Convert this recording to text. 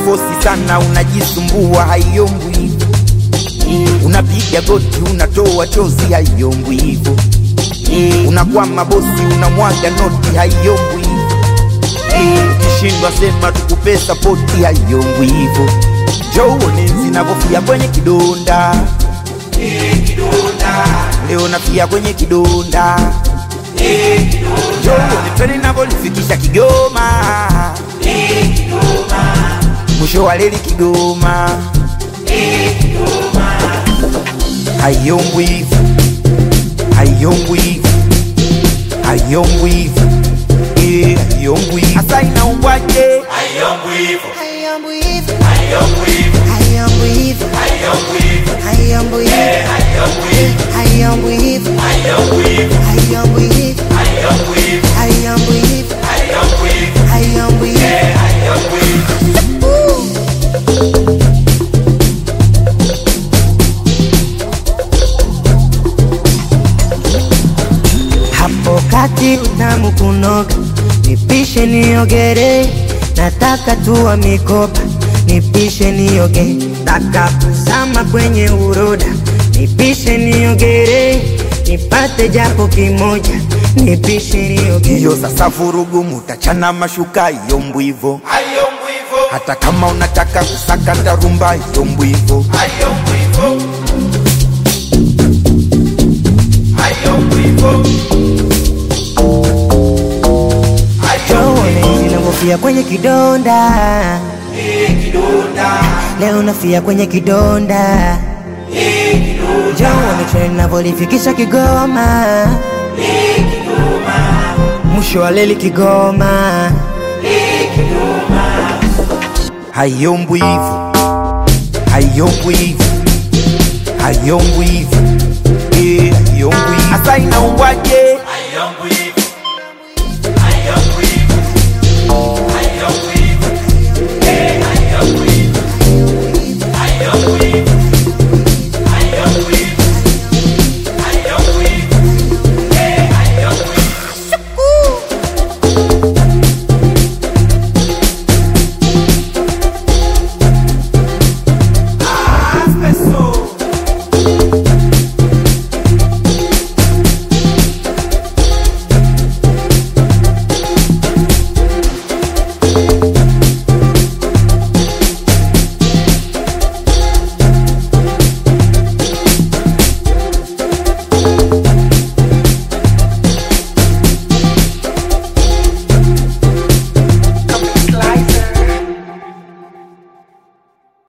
unafosi sana unajisumbua haiombwi hivyo unapiga goti unatoa chozi haiombwi hivyo unakwama bosi unamwaga noti haiombwi hivyo ukishindwa sema tukupe sapoti haiombwi hivyo joone zinavyofia kwenye kidonda leo nafia kwenye kidonda joone pene navyolifikisha kigoma mwisho wa leli kigoma haiombwi hivyo haiombwi hivyo haiombwi hivyo Eh, haiombwi hivyo hasa inaumbwaje Haiombwi hivyo, Hayambu hivyo, haiombwi hivyo, hayambu hivyo, haiombwi hivyo, hayambu hivyo, haiombwi hivyo, hayambu hivyo, haiombwi hivyo, hayambu hivyo, haiombwi hivyo, hayambu hivyo, haiombwi hivyo, hayambu hivyo. haiombwi hivyo. Hapo kati utamu kunoga, nipishe niogere, nataka tuwa mikopa, nipishe nioge, taka kuzama kwenye uroda, nipishe niogere, nipate japo kimoja, nipishe nioge. hiyo sasa vurugu mutachana mashuka iyombwi hivyo Haiombwi hivyo, hata kama unataka kusakata rumba iyombwi hivyo haiombwi hivyo, haiombwi hivyo, Joone zinavyofia kwenye kidonda, leo nafia kwenye kidonda. Joone chwe navyolifikisha Kigoma, mwisho wa leli Kigoma. haiombwi hivyo haiombwi hivyo haiombwi hivyo Eh, haiombwi hivyo hasa inaumbwaje